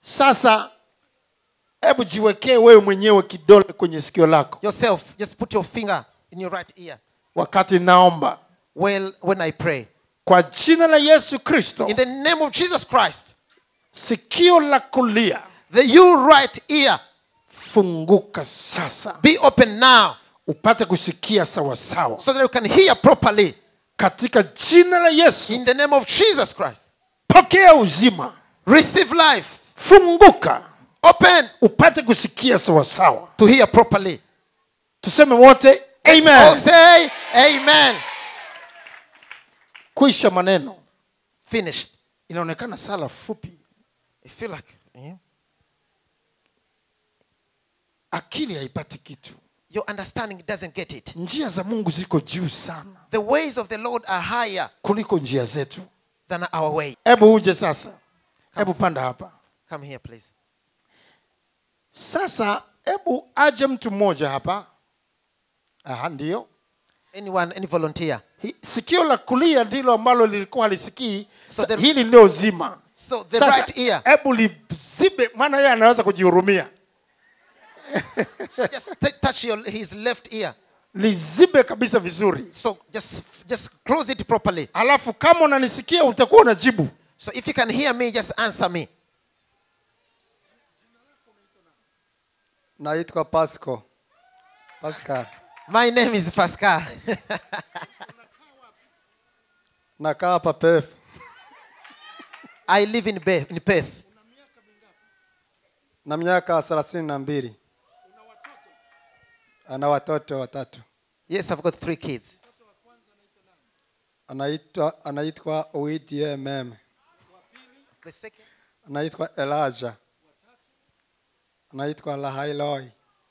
sasa hebu jiwekee wewe mwenyewe kidole kwenye sikio lako Yourself, just put your finger in your right ear. wakati naomba Well, when I pray. kwa jina la yesu kristo In the name of Jesus Christ, sikio la kulia the you right ear funguka sasa be open now upate kusikia sawasawa so that you can hear properly. katika jina la yesu In the name of Jesus Christ, pokea uzima receive life. funguka Open upate kusikia sawasawa to hear properly. tuseme wote All amen say amen. kuisha maneno Finished. inaonekana sala fupi You feel like eh? akili haipati kitu your understanding doesn't get it. njia za mungu ziko juu sana The ways of the Lord are higher kuliko njia zetu than our way. hebu uje sasa hebu panda hapa Come here, please. sasa hebu aje mtu mmoja hapa aha ndio Anyone, any volunteer? Hi- sikio la kulia ndilo ambalo lilikuwa halisikii So Sa- the- hili ndio zima So the sasa right ear. hebu lizibe maana yeye anaweza kujihurumia So just t- touch your, his left ear. lizibe kabisa vizuri So just just close it properly. alafu kama unanisikia utakuwa unajibu So if you can hear me, just answer me. naitwa pasco pascal My name is Pascal. nakaa hapa pef I live in, Be- in Perth. na miaka thelathini na mbili ana watoto watatu Yes, I've got three kids. anaitwa anaitwa oidmm The second, anaitwa elaja anaitwa lahailoi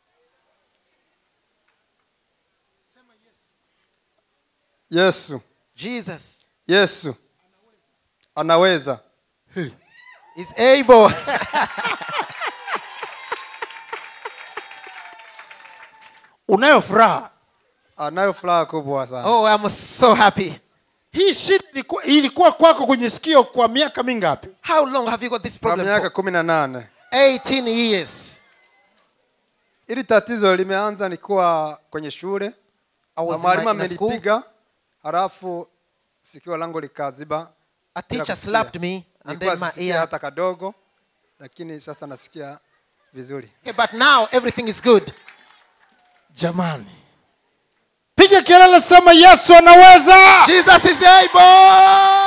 yesu Jesus yesu anaweza is able. unayo furaha anayo furaha kubwa sana oh, I'm so happy. hii shida ilikuwa, ilikuwa kwako kwenye sikio kwa miaka mingapi How long have you got this kwa problem? miaka For? kumi na nane 18 years. ili tatizo limeanza nikuwa kwenye shule I na was in, mwalimu my, in a school. amenipiga halafu sikio langu likaziba A bila teacher kusikia. slapped me and Nilikuwa then my sisikia ear. hata kadogo lakini sasa nasikia vizuri Okay, but now everything is good. jamani piga kelele sema yesu anaweza Jesus is able.